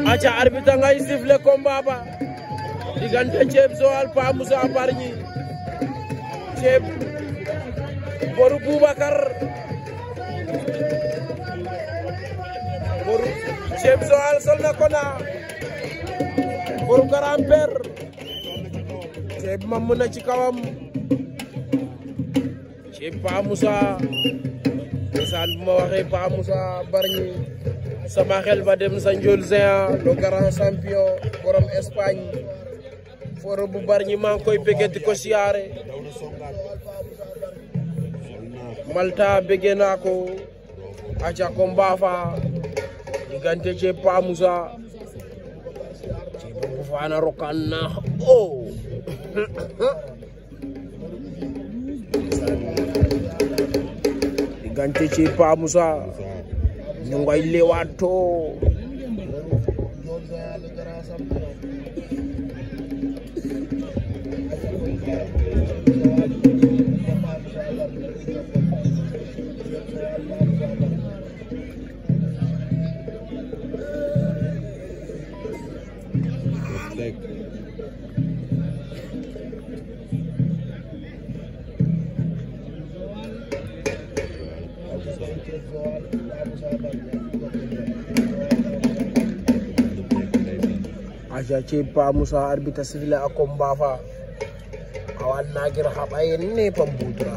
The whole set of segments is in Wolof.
aca arbitre ngay sifflé combat ba diggante Thieb Joal Pa Moussa Bargny Thieb boru Boubacar boru Thieb Joal sol na kona boru grand-père Thieb mam na ci kawam Thieb Pa Moussa ndeysaan bu ma waxee Pa Moussa Bargny sama xel ba dem sa Ndiol Géant le grand champion borom Espagne foro bu Bargny maa ngi koy bëgg di ko siyaare Malta bëgg naa ko aca ko mbaafa diggante Thieb Pa Moussa Thieb bu faana rokan na o diggante Thieb Pa Moussa ñu ngay lewato aja Thieb Pa Moussa arbitre sifflé a combat fa awan nagir haɓayen ne pam budura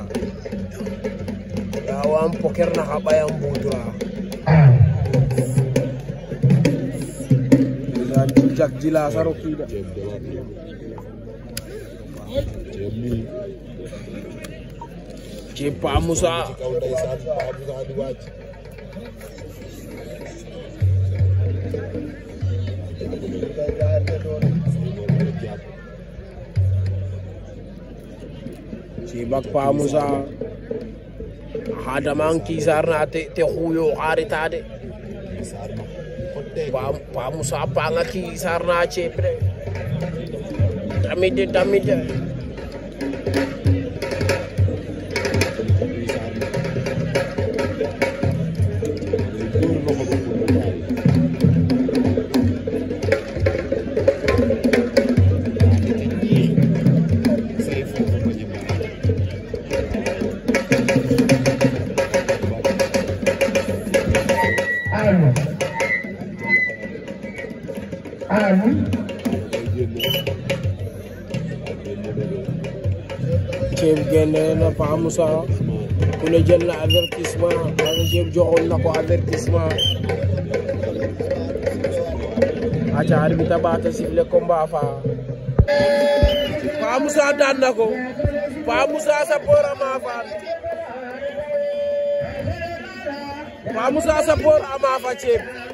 yawan poker na haɓayan budura dan jak jila saro kida Thieb Pa Moussa Thieb ak Pa Moussa hadaman kisar na te te xuyo xarita de Pa Pa Moussa panga kisar na Thieb de damit de damit de Thieb génne na Pa Moussa ku ne jël na avertissement wala Thieb joxoon na ko avertissement aca arbitre baata sifflé combat fa Pa Moussa daan na ko Pa Moussa Sapor ama faan Pa Moussa Sapor ama fa Thieb